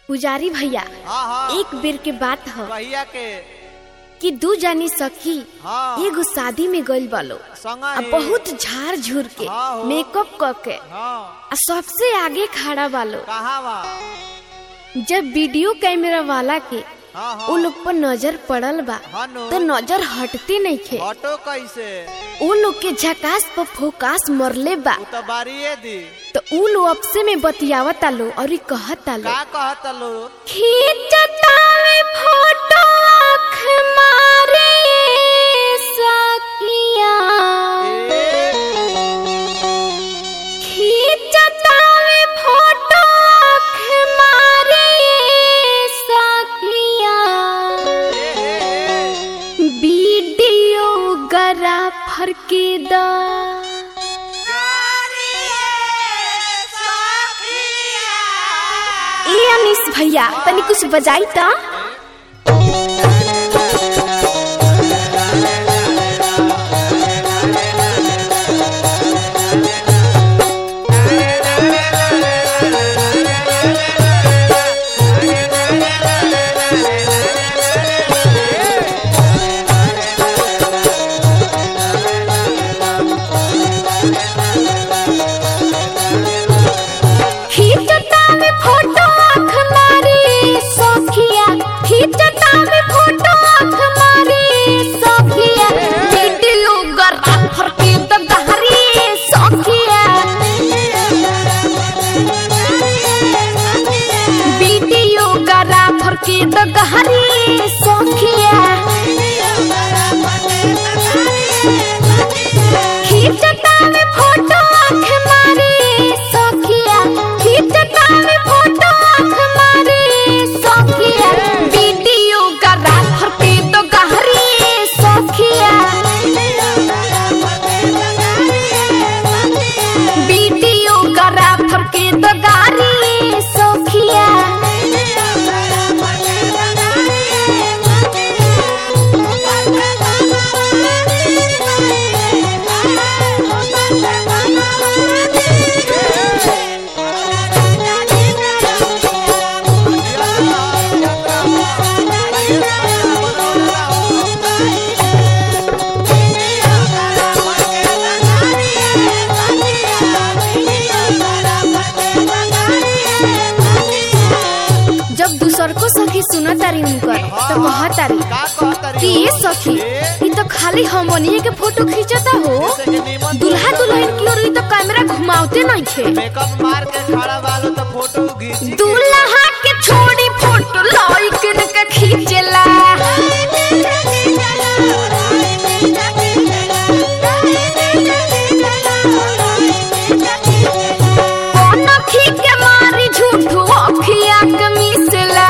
पुजारी भैया हाँ हाँ एक बेर के बात ह भैया के कि दू जानी सखी हाँ एगो शादी में गइल बालो संगा आ ही। बहुत झाड़ झूर के हाँ हो। मेकअप क के हाँ आ सबसे आगे खड़ा बालो कहाँ बा जब वीडियो कैमरा वाला के हाँ उ हाँ लोग पर नजर पड़ल बा हाँ नो तो नजर हटते नहीं खे ऑटो कैसे उ लोग के झकास पर फोकास मरले बा तू तो बारिये दी तो उ लोग आपसे में बतियावत आलो और कहत आलो का कहत लो खींचतावे फोटो आँख मारे सकिया खींचतावे फोटो आँख मारे सकिया वीडियो ग्राफर के दा ए अनिस भैया तनी कुछ बजाई ता खींचता में फोटो आँख मारी सखिया खींचता में फोटो आँख मारी सखिया वीडियो ग्राफर के दगहरी सखिया वीडियो ग्राफर के दगहरी सखिया खींचता में फोटो आँख मारी सखिया खींचता में फोटो आँख मारी सखिया वीडियो ग्राफर के तो गहरी सखिया वीडियो ग्राफर के तो गारी सखिया जब दूसर को सखी सुनत तारी उनकर तो कहत तारी का कहत कि ये सखी ई तो खाली हमनिए के फोटो खींचता हो दुल्हा दुल्हन की ओर ई तो कैमरा घुमावते नहीं थे मेकअप मार के खड़ा बालो तो फोटो घींच दूल्हा के छोड़ी फोटो लाइकन के खींचला कौन अखी के मारी झूठो अखिया के मिसला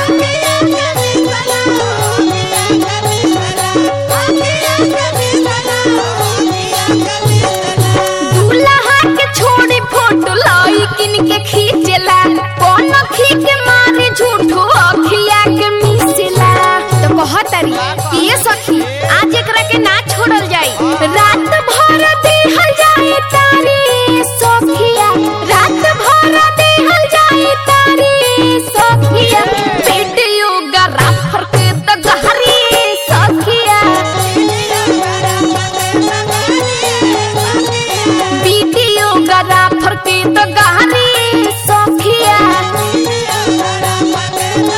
दूल्हा के छोड़ी फोटो लाइकन के खींचला कौन अखी के मारी झूठो अखिया के मिसला तो कहत तारी कि ये सखी आज एकरा के ना छोड़ल जाई रात भर देहल जाए तारी सखिया रात भर देहल जाए तारी सखिया वीडियो ग्राफर के त गहरी सखिया वीडियो ग्राफर के त गहरी सखिया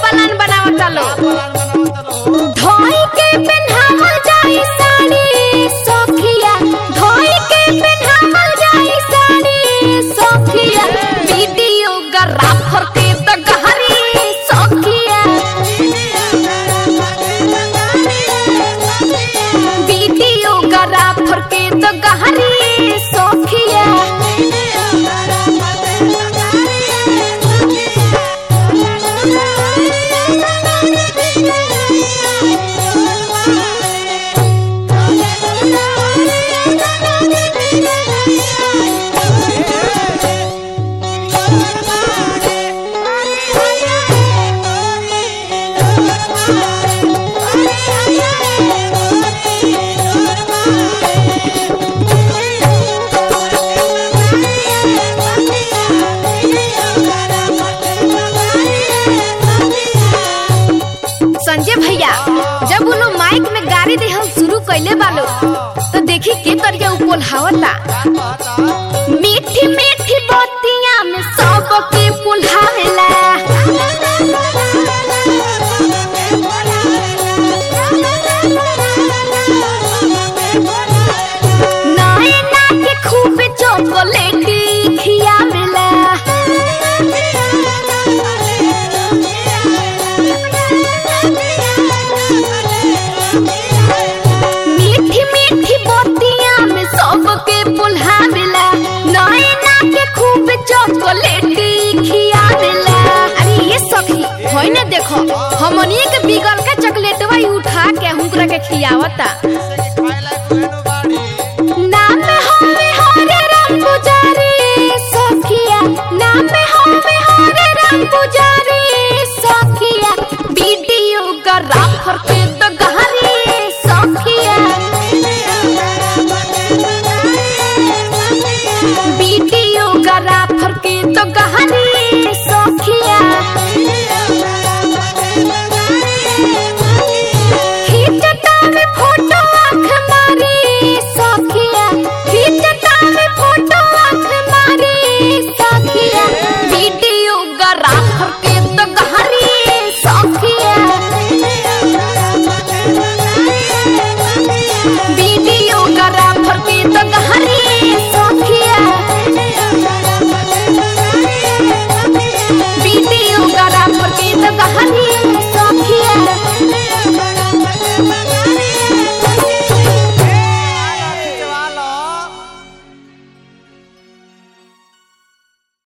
प्लान बनावता लो प्लान बनावत रहो धोई के पहनावल जाई साड़ी सोखिया धोई के पहनावल जाई साड़ी सोखिया वीडियोग्राफर के त गहरी सोखिया वीडियोग्राफर के त गहरी सोखिया संजय भैया जब वो लोग माइक में गाड़ी देहल शुरू कैले बालो तो देखी के तरिके उपोल्हावता का कहता मीठी मीठी बतिया में सब के पुल्हावेला नैना के खूब चॉकलेटी खियावेला मीठी मीठी बतिया में सबके पुल्हावेला नैना के खूब चॉकलेटी खियावेला अरे ये सखी होई ना देखो हमनिए के बिगल के चॉकलेटवा ही उठा के हुनकरा के खियावता जैसे कि खाए लायक हुए नु